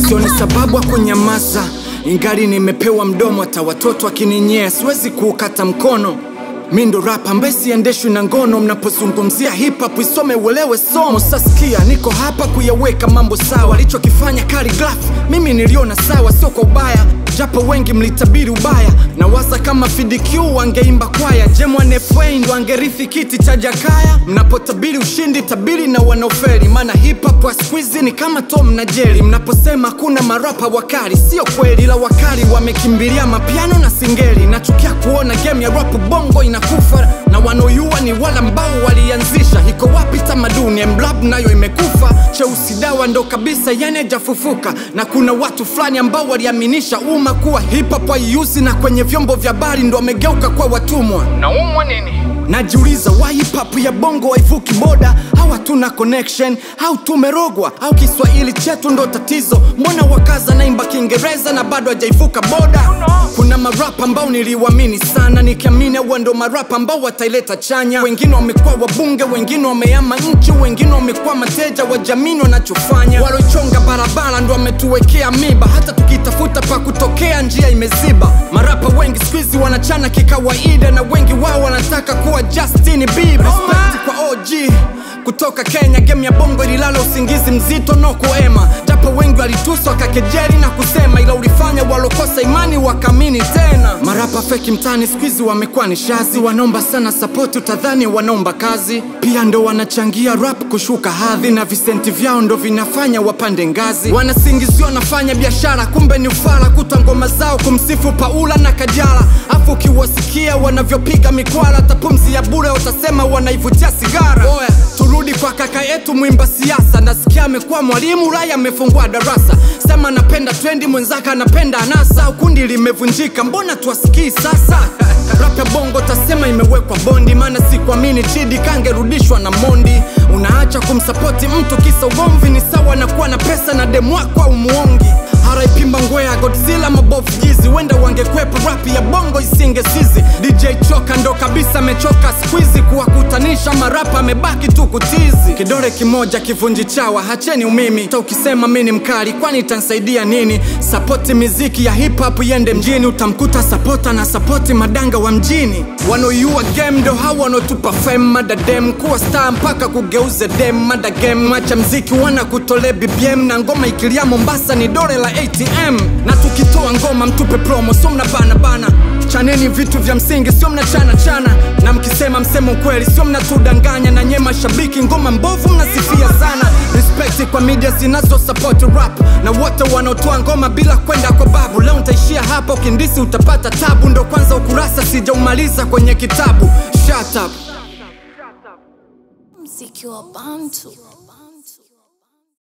sioni sababu ya kunyamaza ingali nimepewa mdomo hata watoto akininyea siwezi kuukata mkono mi ndo rapa ambaye siendeshwi na ngono mnapozungumzia hip hop isome uelewe somo sasikia niko hapa kuyaweka mambo sawa alichokifanya Khaligraph mimi niliona sawa sio kwa ubaya japo wengi mlitabiri ubaya na waza kama FDQ wangeimba kwaya Jemwan FA ndo angerithi kiti cha Jakaya mnapotabiri ushindi tabiri na wanaoferi maana hip hop wa siku hizi ni kama Tom na Jerry mnaposema kuna marapa wakali sio kweli la wakali wamekimbilia mapiano na singeli nachukia kuona game ya rap bongo inakufa na wanaoyua ni wale ambao walianzisha iko wapi tamaduni mlab nayo imekufa cheusi dawa ndo kabisa yani hajafufuka na kuna watu fulani ambao waliaminisha umma kuwa hip hop haiuzi na kwenye vyombo vya habari ndo wamegeuka kwa watumwa naumwa nini najiuliza why hip hop ya bongo haivuki boda au hatuna connection au tumerogwa au kiswahili chetu ndo tatizo mbona wakaza naimba kiingereza na bado hajaivuka boda kuna marapa ambao niliwamini sana nikiamini huwa ndo marapa ambao wataileta chanya wengine wamekuwa wabunge wengine wameama nchi wengine wamekuwa mateja wa jamini wanachofanya walochonga barabara ndo wametuwekea miba hata tukitafuta pa kutokea njia imeziba marapa wengi skuizi wanachana kikawaida na wengi wao wanataka kuwa Justin Bieber Respect kwa OG kutoka Kenya, game ya bongo ililala usingizi mzito no kuema, japo wengi walituswa kakejeli na kusema, ila ulifanya walokosa imani wakamini tena. Marapa feki mtani squeeze wamekuwa ni shazi, wanaomba sana sapoti, utadhani wanaomba kazi. Pia ndo wanachangia rap kushuka hadhi, na visenti vyao ndo vinafanya wapande ngazi. Wanasingiziwa wanafanya biashara, kumbe ni ufala, kuta ngoma zao kumsifu Paula na Kajala, afu ukiwasikia wanavyopiga mikwala, hata pumzi ya bure utasema wanaivutia sigara. Oya, turudi kwa kaka yetu mwimba siasa, nasikia amekuwa mwalimu Ulaya, amefungua darasa. Sema napenda trendi, mwenzake anapenda anasa, kundi limevunjika, mbona tuwasikii sasa? Rap ya bongo tasema imewekwa bondi, maana sikuamini Chidi kangerudishwa na Mondi. Unaacha kumsapoti mtu kisa ugomvi, ni sawa na kuwa na pesa na demu wako au muongi. RIP Mbangwea, Godzilla, mabofu jizi, wenda wangekwepa rap ya bongo isinge sizi. DJ Choka ndo kabisa amechoka squeezy, kuwakutanisha marapa amebaki tu kutizi. Kidole kimoja kivunji chawa, hacheni umimi. Ta ukisema mi ni mkali, kwani itansaidia nini? Sapoti miziki ya hip hop iende mjini, utamkuta sapota na sapoti madanga wa mjini. Wanaoiua game ndo hao wanaotupa fame, mada dem kuwa star mpaka kugeuze dem, mada game acha mziki wana kutole BBM na ngoma ikilia Mombasa ni dole la ATM na tukitoa ngoma mtupe promo, sio mna bana bana. Chaneni vitu vya msingi, sio mna chana chana, na mkisema msemo kweli, sio mnatudanganya. Na nyie mashabiki, ngoma mbovu mnasifia sana. Respect kwa media zinazo support rap na wote wanaotoa ngoma bila kwenda kwa babu. Leo nitaishia hapa, ukindisi utapata tabu. Ndo kwanza ukurasa sijaumaliza kwenye kitabu. Shut up. mziki wa bantu